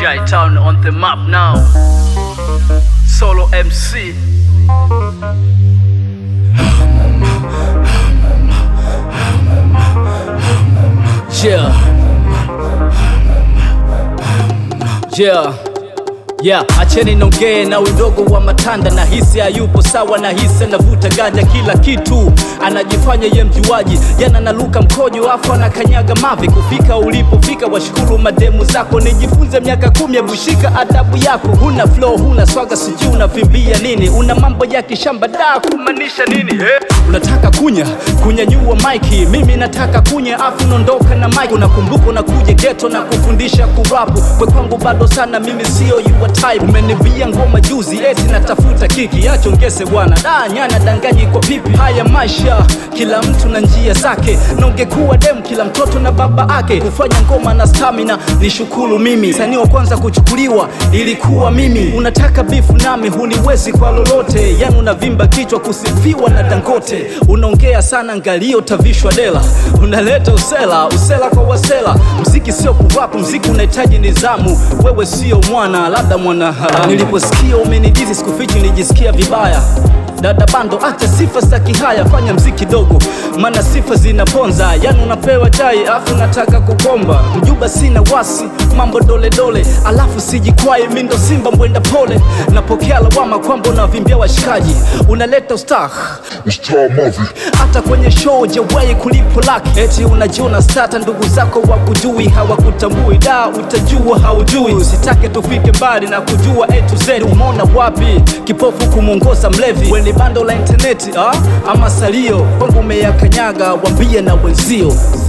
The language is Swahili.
Jai Town on the map now. Solo MC. Yeah. Yeah. Yeah, acheni nongee na udogo wa matanda na hisi hayupo sawa na hisi anavuta ganja kila kitu anajifanya ye mjuaji yana naluka mkojo afu anakanyaga mavi kufika ulipofika washukuru mademu zako nijifunze miaka kumi abushika adabu yako huna flow huna swaga sijui unavimbia nini una mambo ya kishamba da kumaanisha nini eh? unataka kunya kunyanyua maiki mimi nataka kunya afu naondoka na maiki unakumbuka unakuja geto na kufundisha kurapu kwe kwangu bado sana mimi sio your type umenibia ngoma juzi eti natafuta kiki achongese bwana da nyana danganyi kwa pipi haya maisha kila mtu na njia zake na ungekuwa dem kila mtoto na baba ake kufanya ngoma na stamina ni shukuru mimi sanii wa kwanza kuchukuliwa ilikuwa mimi unataka bifu nami huniwezi kwa lolote yani unavimba kichwa kusifiwa na dangote unaongea sana ngalio tavishwa dela unaleta usela usela kwa wasela mziki sio kuvapu mziki unahitaji nizamu wewe sio mwana labda mwana haramu niliposikia umenidizi sikufichi nilijisikia vibaya dada bando acha sifa za kihaya fanya mziki dogo maana sifa zinaponza yani unapewa chai afu nataka kukomba mjuba sina wasi mambo dole dole alafu sijikwai mindo simba mwenda pole napokea lawama kwamba unavimbia washikaji unaleta ustah Star Mavi, hata kwenye show jawai kulipo laki eti unajiona stata ndugu zako wakujui hawakutambui da utajua haujui usitake tufike mbali na kujua a to z umeona wapi kipofu kumwongoza mlevi weni bando la intaneti ah? ama salio kwangu umeyakanyaga wambie na wenzio